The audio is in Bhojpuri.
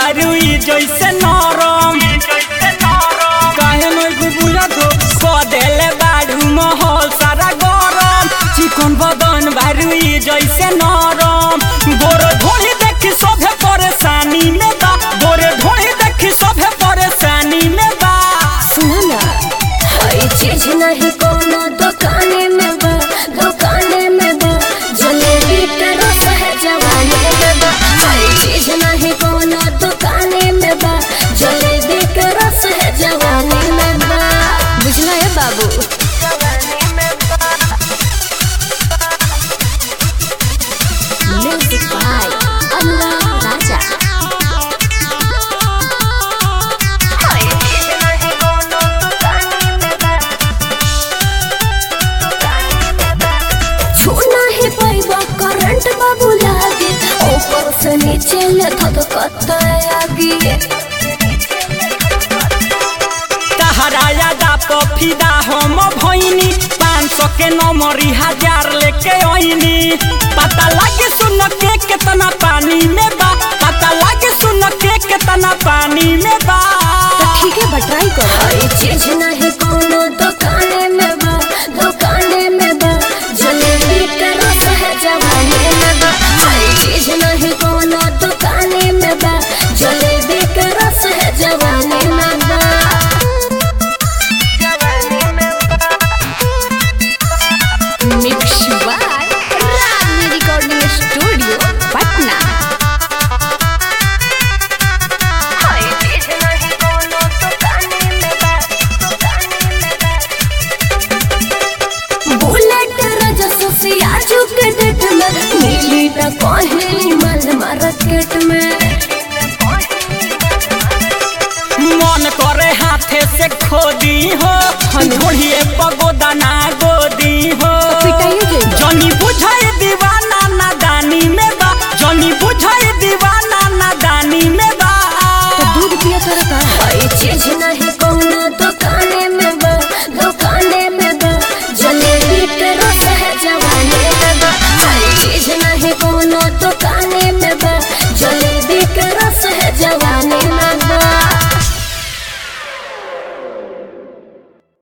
बारुई जैसे नरम काहे नहीं बुझत हो कदेले बाड़ू महल सारा गरम चिकन बदन बारुई जैसे नरम गोर ढोली देखी सभे परेशानी में बा गोर ढोली देखी सभे परेशानी में बा सुना ना हई चीज नहीं कोनो दुकाने में बा दुकाने में बा जलेबी के रस है जवानी में बा हई चीज नहीं कोनो दुकाने में बा जलेबी के रस है जवानी में बा बुझला है बाबू म्यूजिक बाय अनुराग राजा छूना ही पैबा करंट बाबू लागे ऊपर से नीचे ले धधकता आगे तहराया दा पफिदा हम भइनी पाँच सौ के नमरी हजार लेके आइनी पता लागे सुन के कितना पानी में बा पता लागे सुन के कितना पानी में बा तो ठीक है बट ट्राई करो ये चीज नहीं कोनो दुकाने में बा दुकाने में बा जलेबी का रस है जवानी में बा ये चीज नहीं कोनो दुकाने में बा जलेबी का रस है जवानी में बा mix by Ragini recording studio Patna bullet रजस से आजू के डेट में मिली न कहीं मन मार्केट में मन करे हाथे से खोदी हो ढोलिए पगोदा ना